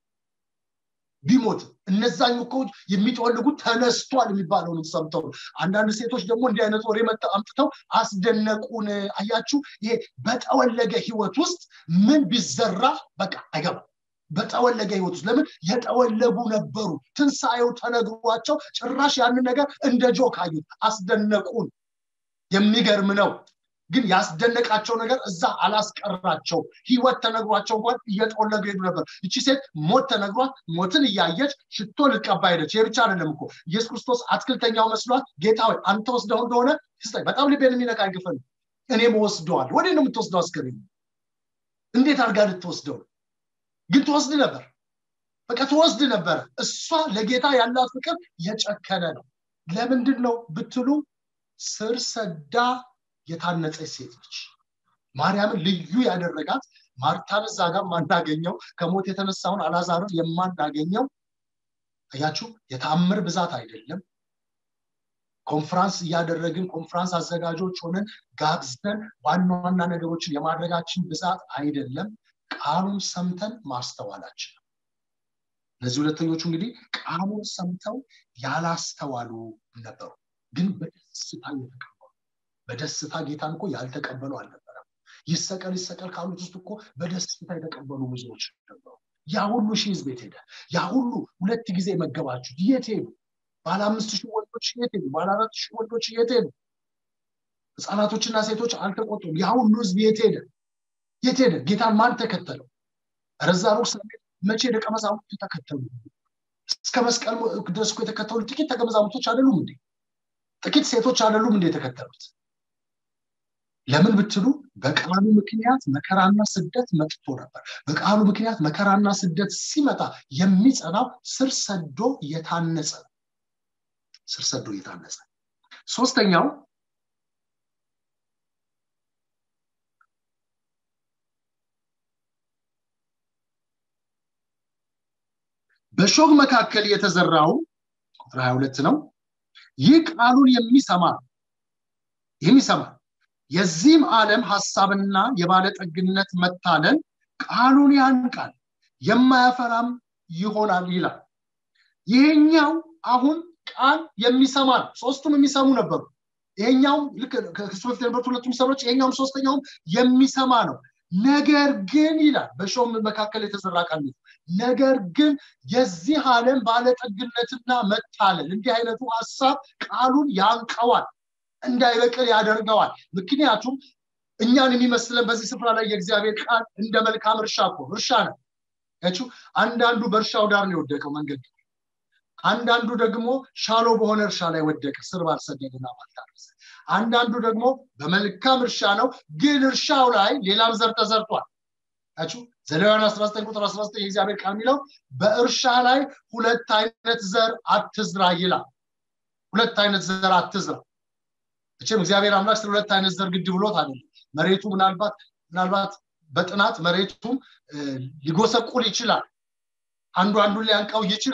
ቢሞት እነዛኝ እኮ የሚጠወልጉት ተነስቷል የሚባለውን ሰምተው አንዳንድ ሴቶች ደግሞ እንዲህ አይነት ወሬ አምጥተው አስደነቁን አያችሁ ይሄ በጠወለገ ህይወት ውስጥ ምን ቢዘራ በቃ አይገባም በጠወለገ ህይወት ውስጥ ለምን የጠወለጉ ነበሩ ትንሣኤው ተነግሯቸው ጭራሽ ያንን ነገር እንደ ጆክ አዩት አስደነቁን የሚገርም ነው ግን ያስደነቃቸው ነገር እዛ አላስቀራቸው ህይወት ተነግሯቸው እንኳን እየጠወለገ ሄዱ ነበር እቺ ሴት ሞት ተነግሯት ሞትን እያየች ሽቶ ልቀባ ሄደች ይህ ብቻ አይደለም እኮ ኢየሱስ ክርስቶስ አትክልተኛው መስሏት ጌታ ወይ አንተ ወስደው እንደሆነ ስጠኝ በጣም ልቤን የሚነካ ግፍን እኔም ወስደዋል ወደ ነው የምትወስደው አስገቢ እንዴት አድርጋ ልትወስደው ግን ትወስድ ነበር በቃ ትወስድ ነበር እሷ ለጌታ ያላት ፍቅር የጨከነ ነው ለምንድን ነው ብትሉ ስር ሰዳ የታነጸች ሴት ነች ማርያምን ልዩ ያደረጋት ማርታን እዛ ጋር ማናገኘው ከሞት የተነሳውን አላዛርን የማናገኘው አያችሁ የታምር ብዛት አይደለም ኮንፍራንስ እያደረግን ኮንፍራንስ አዘጋጆች ሆነን ጋብዘን ዋና ዋና ነገሮችን የማድረጋችን ብዛት አይደለም ቃሉን ሰምተን ማስተዋላችን እነዚህ ሁለተኞቹ እንግዲህ ቃሉን ሰምተው ያላስተዋሉ ነበሩ ግን በደስታ የተቀበሉ በደስታ ጌታን እኮ ያልተቀበሉ አልነበረም ይሰቀል ይሰቀል ካሉት ውስጥ እኮ በደስታ የተቀበሉ ብዙዎች ነበሩ ያ ሁሉ ሺህ ህዝብ የት ሄደ ያ ሁሉ ሁለት ጊዜ መገባችሁት የት ሄዱ ባለ አምስት ሺህ ወንዶች የት ሄዱ ባለ አራት ሺህ ወንዶች የት ሄዱ ህፃናቶችና ሴቶች አልተቆጡም ያ ሁሉ ህዝብ የት ሄደ የት ሄደ ጌታን ማን ተከተለው ረዛ ሩቅ ስለሚሄድ መቼ ደቀ መዛሙርቱ ተከተሉ እስከ መስቀል ድረስ የተከተሉ ጥቂት ደቀ መዛሙርቶች አይደሉም እንዴ ጥቂት ሴቶች አይደሉም እንዴ የተከተሉት ለምን ብትሉ በቃሉ ምክንያት መከራና ስደት መጥቶ ነበር በቃሉ ምክንያት መከራና ስደት ሲመጣ የሚጸናው ስር ሰዶ የታነጸ ስር ሰዶ የታነጸ ሶስተኛው በሾግ መካከል የተዘራው ቁጥር 22 ነው ይህ ቃሉን የሚሰማ የሚሰማ የዚህም ዓለም ሀሳብና የባለጠግነት መታለል ቃሉን ያንቃል የማያፈራም ይሆናል ይላል ይሄኛው አሁን ቃል የሚሰማ ነው ሶስቱም የሚሰሙ ነበሩ ይሄኛውም ልክ ከሱ በፊት የነበሩት ሁለቱም ሰዎች ይሄኛውም ሶስተኛውም የሚሰማ ነው ነገር ግን ይላል በሾም መካከል የተዘራ ቃል ነገር ግን የዚህ ዓለም ባለጠግነትና መታለል እንዲህ አይነቱ ሀሳብ ቃሉን ያንቀዋል እንዳይበቅል ያደርገዋል ምክንያቱም እኛን የሚመስለን በዚህ ስፍራ ላይ የእግዚአብሔር ቃል እንደ መልካም እርሻ እኮ እርሻ ነው ያችሁ አንዳንዱ በእርሻው ዳር ነው የወደቀው መንገድ አንዳንዱ ደግሞ ሻሎ በሆነ እርሻ ላይ ወደቀ ስር ባልሰደድና ባልታረሰ አንዳንዱ ደግሞ በመልካም እርሻ ነው ግን እርሻው ላይ ሌላም ዘር ተዘርቷል ያችሁ ዘሌዋውያን 19 ቁጥር 19 የእግዚአብሔር ቃል የሚለው በእርሻ ላይ ሁለት አይነት ዘር አትዝራ ይላል ሁለት አይነት ዘር አትዝራ እችም እግዚአብሔር አምላክ ስለ ሁለት አይነት ዘር ግድ ብሎት አይደለም መሬቱ ምናልባት ምናልባት በጥናት መሬቱም ሊጎሰቁል ይችላል አንዱ አንዱን ሊያንቀው ይችላል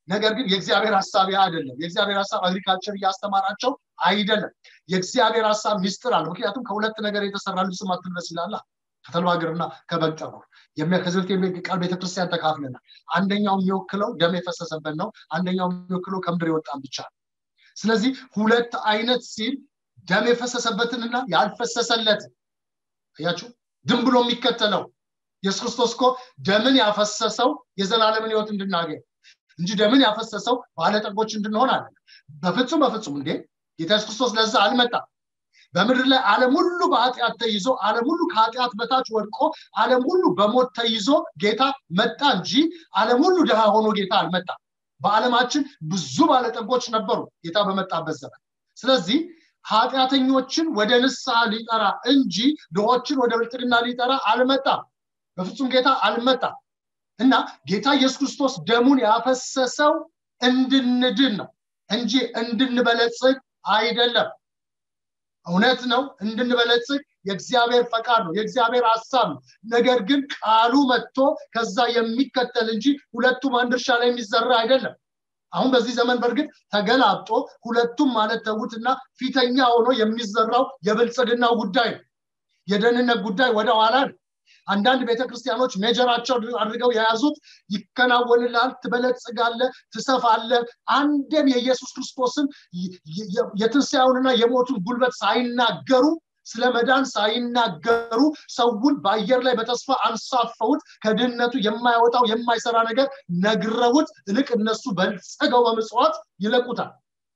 ነገር ግን የእግዚአብሔር ሀሳብ ያ አይደለም የእግዚአብሔር ሀሳብ አግሪካልቸር እያስተማራቸው አይደለም የእግዚአብሔር ሀሳብ ሚስጥር አለ ምክንያቱም ከሁለት ነገር የተሰራ ልብስ ማትልበስ ይላላ ከተልባ እግርና ከበግ ጠጉር ከዚህ በፊት ቃል ቤተክርስቲያን ተካፍለናል አንደኛው የሚወክለው ደም የፈሰሰበት ነው አንደኛው የሚወክለው ከምድር የወጣን ብቻ ነው ስለዚህ ሁለት አይነት ሲል ደም የፈሰሰበትንና ያልፈሰሰለትን አያችሁ ድም ብሎ የሚከተለው ኢየሱስ ክርስቶስ እኮ ደምን ያፈሰሰው የዘላለምን ህይወት እንድናገኝ እንጂ ደምን ያፈሰሰው ባለጠጎች እንድንሆን አለ በፍጹም በፍጹም እንዴ ጌታ ኢየሱስ ክርስቶስ ለዛ አልመጣም በምድር ላይ ዓለም ሁሉ በኃጢአት ተይዞ ዓለም ሁሉ ከኃጢአት በታች ወድቆ ዓለም ሁሉ በሞት ተይዞ ጌታ መጣ እንጂ ዓለም ሁሉ ድሃ ሆኖ ጌታ አልመጣም በዓለማችን ብዙ ባለጠጎች ነበሩ ጌታ በመጣበት ዘመን ስለዚህ ኃጢአተኞችን ወደ ንስሐ ሊጠራ እንጂ ድሆችን ወደ ብልጥግና ሊጠራ አልመጣም በፍጹም ጌታ አልመጣም እና ጌታ ኢየሱስ ክርስቶስ ደሙን ያፈሰሰው እንድንድን ነው እንጂ እንድንበለጽግ አይደለም እውነት ነው እንድንበለጽግ የእግዚአብሔር ፈቃድ ነው የእግዚአብሔር ሀሳብ ነው ነገር ግን ቃሉ መጥቶ ከዛ የሚከተል እንጂ ሁለቱም አንድ እርሻ ላይ የሚዘራ አይደለም አሁን በዚህ ዘመን በእርግጥ ተገላብጦ ሁለቱም ማለት ተዉትና ፊተኛ ሆኖ የሚዘራው የብልጽግናው ጉዳይ ነው የደህንነት ጉዳይ ወደ ኋላ ነው አንዳንድ ቤተክርስቲያኖች ሜጀራቸው አድርገው የያዙት ይከናወንላል ትበለጽጋለ ትሰፋለ አንድም የኢየሱስ ክርስቶስን የትንሣኤውንና የሞቱን ጉልበት ሳይናገሩ ስለ መዳን ሳይናገሩ ሰውን በአየር ላይ በተስፋ አንሳፈውት ከድህነቱ የማያወጣው የማይሰራ ነገር ነግረውት እልቅ እነሱ በልጸገው በምጽዋት ይለቁታል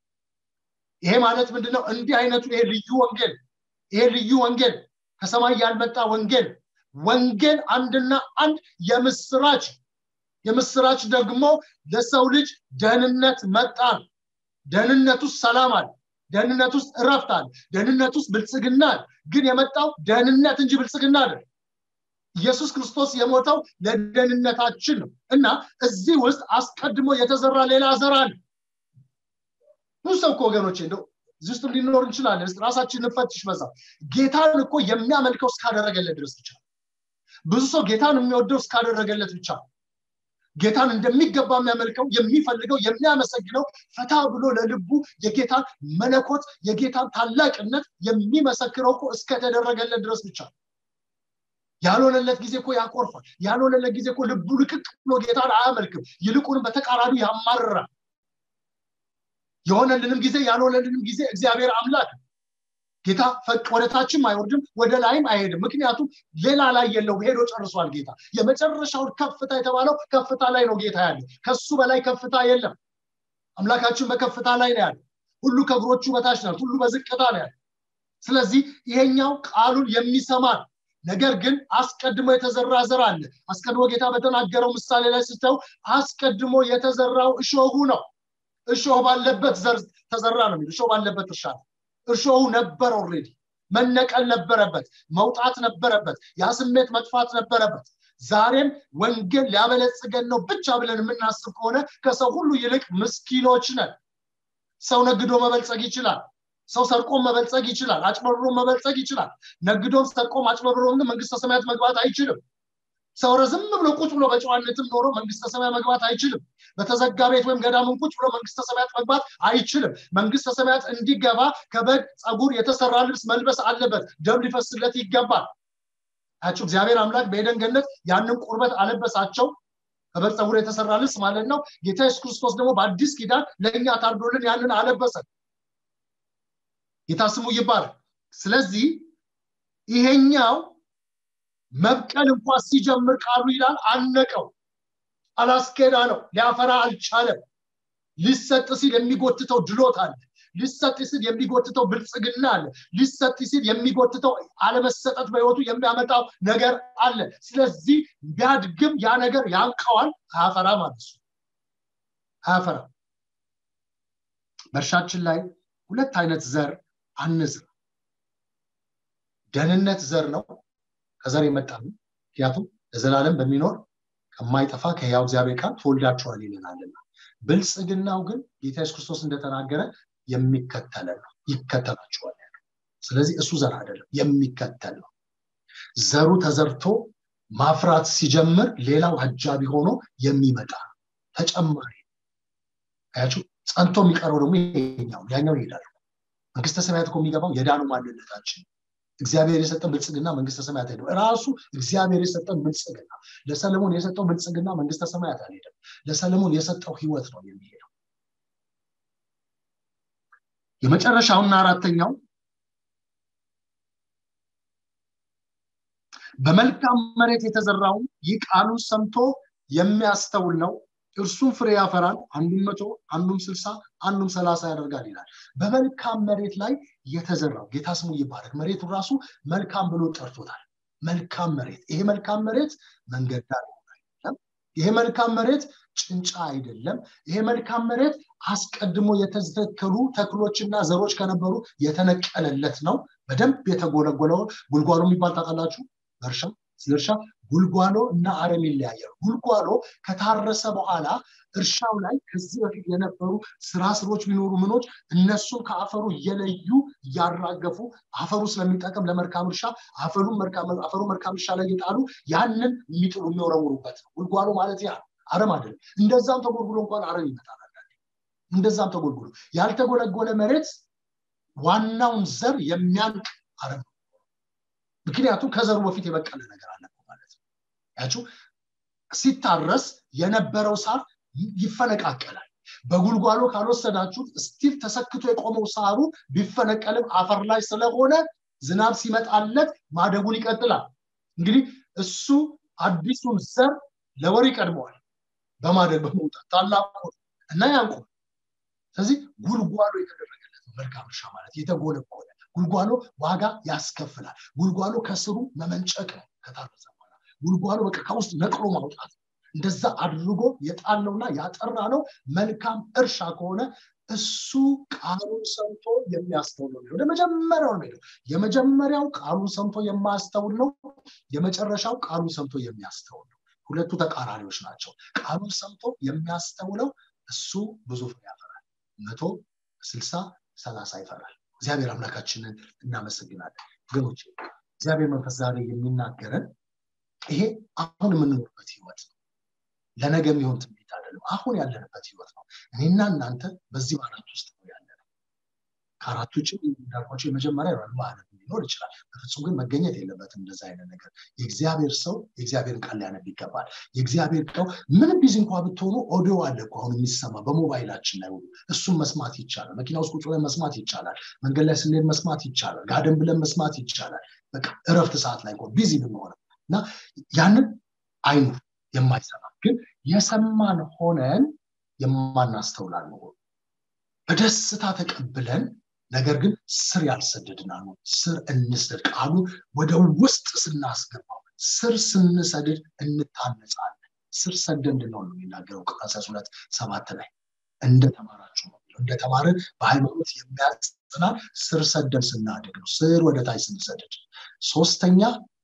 ይሄ ማለት ምንድነው እንዲህ አይነቱ ይሄ ልዩ ወንጌል ይሄ ልዩ ወንጌል ከሰማይ ያልመጣ ወንጌል ወንጌል አንድና አንድ የምስራች የምስራች ደግሞ ለሰው ልጅ ደህንነት መጣ ደህንነት ውስጥ ሰላም አለ ደህንነት ውስጥ እረፍት አለ ደህንነት ውስጥ ብልጽግና አለ ግን የመጣው ደህንነት እንጂ ብልጽግና አለ ኢየሱስ ክርስቶስ የሞተው ለደህንነታችን ነው እና እዚህ ውስጥ አስቀድሞ የተዘራ ሌላ ዘር አለ ብዙ ሰው እኮ ወገኖቼ እንደው እዚህ ውስጥ ሊኖር እንችላለን ራሳችን እንፈትሽ በዛ ጌታን እኮ የሚያመልከው እስካደረገለት ድረስ ብቻ ብዙ ሰው ጌታን የሚወደው እስካደረገለት ብቻ ጌታን እንደሚገባ የሚያመልከው የሚፈልገው የሚያመሰግነው ፈታ ብሎ ለልቡ የጌታን መለኮት የጌታን ታላቅነት የሚመሰክረው እኮ እስከተደረገለት ድረስ ብቻ ያልሆነለት ጊዜ እኮ ያኮርፋል ያልሆነለት ጊዜ እኮ ልቡ ልቅቅ ብሎ ጌታን አያመልክም ይልቁንም በተቃራኒ ያማርራል የሆነልንም ጊዜ ያልሆነልንም ጊዜ እግዚአብሔር አምላክ ጌታ ፈቅ ወደ ታችም አይወርድም ወደ ላይም አይሄድም ምክንያቱም ሌላ ላይ የለው ሄዶ ጨርሷል ጌታ የመጨረሻውን ከፍታ የተባለው ከፍታ ላይ ነው ጌታ ያለ ከሱ በላይ ከፍታ የለም አምላካችን በከፍታ ላይ ነው ያለ ሁሉ ከእግሮቹ በታች ናት ሁሉ በዝቅታ ነው ያለ ስለዚህ ይሄኛው ቃሉን የሚሰማ ነገር ግን አስቀድሞ የተዘራ ዘር አለ አስቀድሞ ጌታ በተናገረው ምሳሌ ላይ ስተው አስቀድሞ የተዘራው እሾሁ ነው እሾህ ባለበት ዘር ተዘራ ነው የሚል እሾህ ባለበት እርሻ ነው እሾሁ ነበር ኦልሬዲ መነቀል ነበረበት መውጣት ነበረበት ያ ስሜት መጥፋት ነበረበት ዛሬም ወንጌል ሊያበለጽገን ነው ብቻ ብለን የምናስብ ከሆነ ከሰው ሁሉ ይልቅ ምስኪኖች ነን ሰው ነግዶ መበልጸግ ይችላል ሰው ሰርቆም መበልጸግ ይችላል አጭበርብሮም መበልጸግ ይችላል ነግዶም ሰርቆም አጭበርብሮም ግን መንግስተ ሰማያት መግባት አይችልም ሰው ረዝም ብሎ ቁጭ ብሎ በጨዋነትም ኖሮ መንግስተ ሰማያ መግባት አይችልም በተዘጋ ቤት ወይም ገዳምን ቁጭ ብሎ መንግስተ ሰማያት መግባት አይችልም መንግስተ ሰማያት እንዲገባ ከበግ ጸጉር የተሰራ ልብስ መልበስ አለበት ደም ሊፈስለት ይገባል አቸው እግዚአብሔር አምላክ በኤደን ገነት ያንን ቁርበት አለበሳቸው ከበግ ጸጉር የተሰራ ልብስ ማለት ነው ጌታ ኢየሱስ ክርስቶስ ደግሞ በአዲስ ኪዳን ለእኛ ታርዶልን ያንን አለበሰን ጌታ ስሙ ይባላል ስለዚህ ይሄኛው መብቀል እንኳ ሲጀምር ቃሉ ይላል አነቀው አላስኬዳ ነው ሊያፈራ አልቻለም ሊሰጥ ሲል የሚጎትተው ድሎት አለ ሊሰጥ ሲል የሚጎትተው ብልጽግና አለ ሊሰጥ ሲል የሚጎትተው አለመሰጠት በህይወቱ የሚያመጣው ነገር አለ ስለዚህ ቢያድግም ያ ነገር ያንቀዋል አያፈራ ማለት ነው አያፈራ በእርሻችን ላይ ሁለት አይነት ዘር አንዝራ ደህንነት ዘር ነው ከዘር የመጣ ነው ምክንያቱም ለዘላለም በሚኖር ከማይጠፋ ከህያው እግዚአብሔር ቃል ተወልዳችኋል ይለናልና ብልጽግናው ግን ጌታ ኢየሱስ ክርስቶስ እንደተናገረ የሚከተለ ነው ይከተላችኋል ያለ ስለዚህ እሱ ዘር አይደለም የሚከተል ነው ዘሩ ተዘርቶ ማፍራት ሲጀምር ሌላው አጃቢ ሆኖ የሚመጣ ተጨማሪ አያችሁ ጸንቶ የሚቀረው ደግሞ ይሄኛው ያኛው ይሄዳል መንግስተ ሰማያት እኮ የሚገባው የዳኑ ማንነታችን እግዚአብሔር የሰጠን ብልጽግና መንግስተ ሰማያት ሄደው ራሱ እግዚአብሔር የሰጠን ብልጽግና ለሰለሞን የሰጠው ብልጽግና መንግስተ ሰማያት አልሄደም ለሰለሞን የሰጠው ህይወት ነው የሚሄደው የመጨረሻውና አራተኛው በመልካም መሬት የተዘራውን ይህ ቃሉን ሰምቶ የሚያስተውል ነው እርሱም ፍሬ ያፈራል አንዱም መቶ አንዱም ስልሳ አንዱም ሰላሳ ያደርጋል ይላል በመልካም መሬት ላይ የተዘራው ጌታ ስሙ ይባረክ መሬቱ ራሱ መልካም ብሎ ጠርቶታል መልካም መሬት ይሄ መልካም መሬት መንገድ ዳር አይደለም ይሄ መልካም መሬት ጭንጫ አይደለም ይሄ መልካም መሬት አስቀድሞ የተተከሉ ተክሎችና ዘሮች ከነበሩ የተነቀለለት ነው በደንብ የተጎለጎለው ጉልጓሎ የሚባል ታውቃላችሁ በእርሻ ስለ እርሻ ጉልጓሎ እና አረም ይለያያሉ ጉልጓሎ ከታረሰ በኋላ እርሻው ላይ ከዚህ በፊት የነበሩ ስራ ስሮች ቢኖሩ ምኖች እነሱን ከአፈሩ እየለዩ እያራገፉ አፈሩ ስለሚጠቅም ለመልካም እርሻ አፈሩ መልካም እርሻ ላይ እየጣሉ ያንን የሚጥሉ የሚወረውሩበት ነው ጉልጓሎ ማለት ያ አረም አይደለም እንደዛም ተጎልጉሎ እንኳን አረም ይመጣል እንደዛም ተጎልጉሎ ያልተጎለጎለ መሬት ዋናውን ዘር የሚያንቅ አረም ነው ምክንያቱም ከዘሩ በፊት የበቀለ ነገር አለ ማለት ነው ያችሁ ሲታረስ የነበረው ሳር ይፈነቃቀላል በጉልጓሎ ካልወሰዳችሁት ስቲል ተሰክቶ የቆመው ሳሩ ቢፈነቀልም አፈር ላይ ስለሆነ ዝናብ ሲመጣለት ማደጉን ይቀጥላል እንግዲህ እሱ አዲሱን ዘር ለወር ይቀድመዋል በማደግ በመውጣት ታላቁ እና ያንቁ ስለዚህ ጉልጓሎ የተደረገለት ነው መልካም እርሻ ማለት የተጎለጎለ ጉልጓሎ ዋጋ ያስከፍላል ጉልጓሎ ከስሩ መመንጨቅ ነው ከታረሰ በኋላ ጉልጓሎ በቃ ከውስጥ ነቅሎ ማውጣት እንደዛ አድርጎ የጣለውና ያጠራ ነው መልካም እርሻ ከሆነ እሱ ቃሉን ሰምቶ የሚያስተውል ነው ወደ መጀመሪያው ነው የመጀመሪያው ቃሉን ሰምቶ የማያስተውል ነው የመጨረሻው ቃሉን ሰምቶ የሚያስተውል ነው ሁለቱ ተቃራኒዎች ናቸው ቃሉን ሰምቶ የሚያስተውለው እሱ ብዙ ፍሬ ያፈራል መቶ ስልሳ ሰላሳ ይፈራል እግዚአብሔር አምላካችንን እናመሰግናለን ወገኖች እግዚአብሔር መንፈስ ዛሬ የሚናገረን ይሄ አሁን የምንኖርበት ህይወት ነው ለነገ የሚሆን ትንቢት አይደለም አሁን ያለንበት ህይወት ነው እኔና እናንተ በዚህ ማለት ውስጥ ነው ያለ ነው ከአራቱ ውጭ እንዳልኳቸው የመጀመሪያ ማለት ሊኖር ይችላል በፍጹም ግን መገኘት የለበትም እንደዛ አይነት ነገር የእግዚአብሔር ሰው የእግዚአብሔርን ቃል ሊያነብ ይገባል የእግዚአብሔር ቀው ምንም ቢዚ እንኳ ብትሆኑ ኦዲዮ አለ እኮ አሁን የሚሰማ በሞባይላችን ላይ ሁሉ እሱም መስማት ይቻላል መኪና ውስጥ ቁጭ ብለን መስማት ይቻላል መንገድ ላይ ስንሄድ መስማት ይቻላል ጋደን ብለን መስማት ይቻላል በቃ እረፍት ሰዓት ላይ ቢዚ ብንሆነ እና ያንን አይኑር የማይሰማ ግን የሰማን ሆነን የማናስተውላል መሆኑ በደስታ ተቀብለን ነገር ግን ስር ያልሰደድና ነው ስር እንስደድ ቃሉ ወደ ውስጥ ስናስገባው ስር ስንሰድድ እንታነጻለን ስር ሰደ እንድንሆን ነው የሚናገረው ቆላስይስ ሁለት ሰባት ላይ እንደተማራችሁ ነው እንደተማርን በሃይማኖት የሚያጽናል ስር ሰደን ስናድግ ነው ስር ወደ ታች ስንሰድድ ሶስተኛ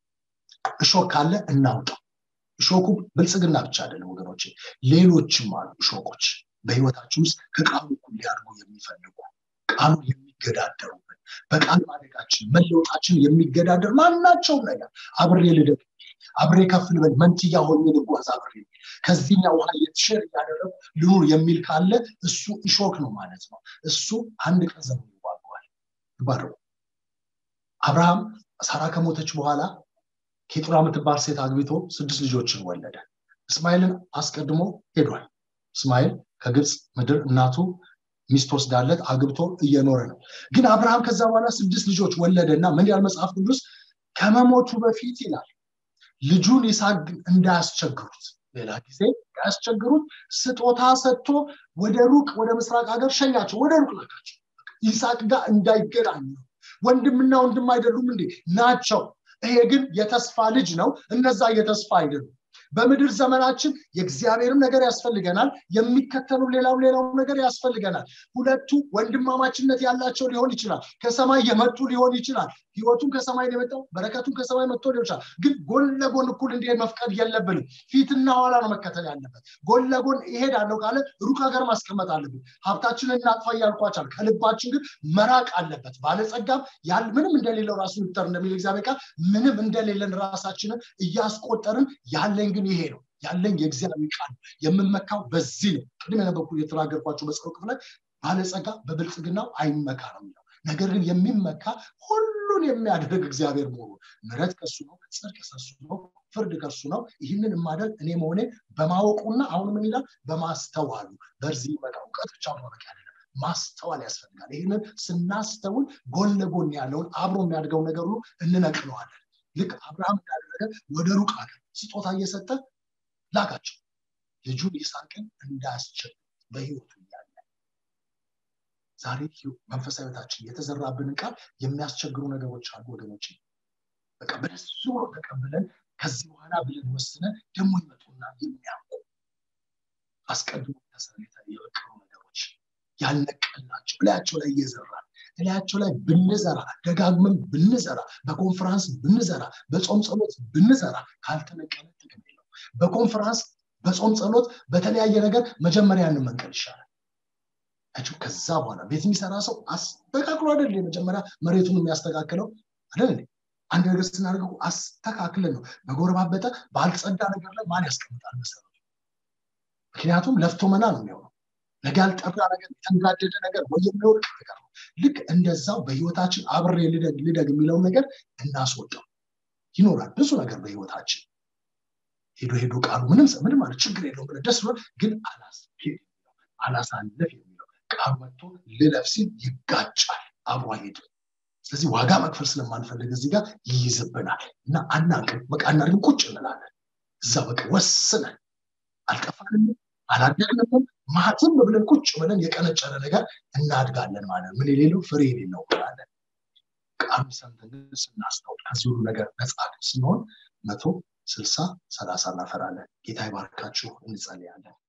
እሾክ ካለ እናውጣው እሾኩ ብልጽግና ብቻ አይደለም ወገኖች ሌሎችም አሉ እሾኮች በህይወታችን ውስጥ ከቃሉ እኩል ሊያድጉ የሚፈልጉ ቃሉ የሚገዳደሩበት በቃል ማደጋችን መለወጣችን የሚገዳደር ማናቸውም ነገር አብሬ ልደግ አብሬ ከፍ ልበል መንትያ ሆኜ ልጓዝ አብሬ ከዚህኛ ውሃ የትሸር እያደረጉ ልኑር የሚል ካለ እሱ እሾክ ነው ማለት ነው እሱ አንድ ቀን ዘመኑ ይዋገዋል ይባረው አብርሃም ሳራ ከሞተች በኋላ ኬጡራ የምትባል ሴት አግብቶ ስድስት ልጆችን ወለደ እስማኤልን አስቀድሞ ሄዷል እስማኤል ከግብፅ ምድር እናቱ ሚስት ወስዳለት አግብቶ እየኖረ ነው ግን አብርሃም ከዛ በኋላ ስድስት ልጆች ወለደ እና ምን ያል መጽሐፍ ቅዱስ ከመሞቱ በፊት ይላል ልጁን ይስሐቅ እንዳያስቸግሩት ሌላ ጊዜ እንዳያስቸግሩት ስጦታ ሰጥቶ ወደ ሩቅ ወደ ምስራቅ ሀገር ሸኛቸው ወደ ሩቅ ላካቸው ይስሐቅ ጋር እንዳይገናኙ ወንድምና ወንድም አይደሉም እንዴ ናቸው ይሄ ግን የተስፋ ልጅ ነው እነዛ የተስፋ አይደሉም በምድር ዘመናችን የእግዚአብሔርም ነገር ያስፈልገናል የሚከተሉ ሌላው ሌላው ነገር ያስፈልገናል ሁለቱ ወንድማማችነት ያላቸው ሊሆን ይችላል ከሰማይ የመጡ ሊሆን ይችላል ህይወቱን ከሰማይ የመጣው በረከቱን ከሰማይ መጥቶ ሊሆን ይችላል ግን ጎን ለጎን እኩል እንዲሄድ መፍቀድ የለብንም ፊትና ኋላ ነው መከተል ያለበት ጎን ለጎን ይሄዳለሁ ካለ ሩቅ ሀገር ማስቀመጥ አለብን ሀብታችንን እናጥፋ እያልኳቻል ከልባችን ግን መራቅ አለበት ባለጸጋም ያል ምንም እንደሌለው ራሱ ይቁጠር እንደሚል እግዚአብሔር ቃል ምንም እንደሌለን ራሳችንን እያስቆጠርን ያለን ግን ይሄ ነው ያለኝ የእግዚአብሔር ቃል የምመካው በዚህ ነው ቅድም የነበርኩ የተናገርኳቸው በጸሎት ክፍል ላይ ባለጸጋ በብልጽግናው አይመካ ነው የሚለው ነገር ግን የሚመካ ሁሉን የሚያደርግ እግዚአብሔር መሆኑ ምረት ከሱ ነው ጽድቅ ከሱ ነው ፍርድ ከሱ ነው ይህንን የማደርግ እኔ መሆኔ በማወቁና አሁን ምን ይላል በማስተዋሉ በዚህ ይመጣ እውቀት ብቻ ማወቅ አይደለም ማስተዋል ያስፈልጋል ይህንን ስናስተውል ጎን ለጎን ያለውን አብሮ የሚያድገው ነገር ሁሉ እንነቅለዋለን ልክ አብርሃም እንዳደረገ ወደ ሩቅ ሀገር ስጦታ እየሰጠ ላካቸው ልጁን ይስሐቅን እንዳያስችል በህይወቱ እያለ ዛሬ መንፈሳዊ ህይወታችን የተዘራብንን ቃል የሚያስቸግሩ ነገሮች አሉ ወገኖች በቃ በደስ ብሎ ተቀብለን ከዚህ በኋላ ብለን ወስነን ደግሞ ይመጡና የሚያውቁ አስቀድሞ ተሰሬተ የበቀሉ ነገሮች ያልነቀልናቸው እላያቸው ላይ እየዘራን እላያቸው ላይ ብንዘራ ደጋግመን ብንዘራ በኮንፈራንስ ብንዘራ በጾም ጸሎት ብንዘራ ካልተነቀለ ጥቅም የለው በኮንፈራንስ በጾም ጸሎት በተለያየ ነገር መጀመሪያ እንመንቀል ይሻላል ያቸው ከዛ በኋላ ቤት የሚሰራ ሰው አስተካክሎ አይደል የመጀመሪያ መሬቱን የሚያስተካክለው አይደል አንድ ነገር ስናደርገው አስተካክለን ነው በጎረባበጠ ባልጸዳ ነገር ላይ ማን ያስቀምጣል መሰረቱ ምክንያቱም ለፍቶ መና ነው የሚሆነው ነገ ያልጠራ ነገር የተንጋደደ ነገር ወይ የሚወድቅ ነገር ነው ልክ እንደዛው በህይወታችን አብሬ ልደግ ልደግ የሚለውን ነገር እናስወጣው ይኖራል ብዙ ነገር በህይወታችን ሄዶ ሄዶ ቃሉ ምንም ምንም ማለት ችግር የለውም ብለ ደስ ብሎ ግን አላስኬድ አላሳለፍ የሚለው ቃሉ መጥቶ ልለፍ ሲል ይጋጫል አብሮ አይሄድም ስለዚህ ዋጋ መክፈል ስለማንፈልግ እዚህ ጋር ይይዝብናል እና አናቅም በቃ እናድርግም ቁጭ እንላለን እዛ በቃ ወስነን አልጠፋንም አላደግንም ማትም ብለን ቁጭ ብለን የቀነጨረ ነገር እናድጋለን ማለት ምን የሌለው ፍሬ የሌለው ብላለን ቃሉ ሰምተን ስናስተውል ከዚህ ሁሉ ነገር ነጻ ስንሆን መቶ ስልሳ ሰላሳ እናፈራለን ጌታ ይባርካችሁ እንጸልያለን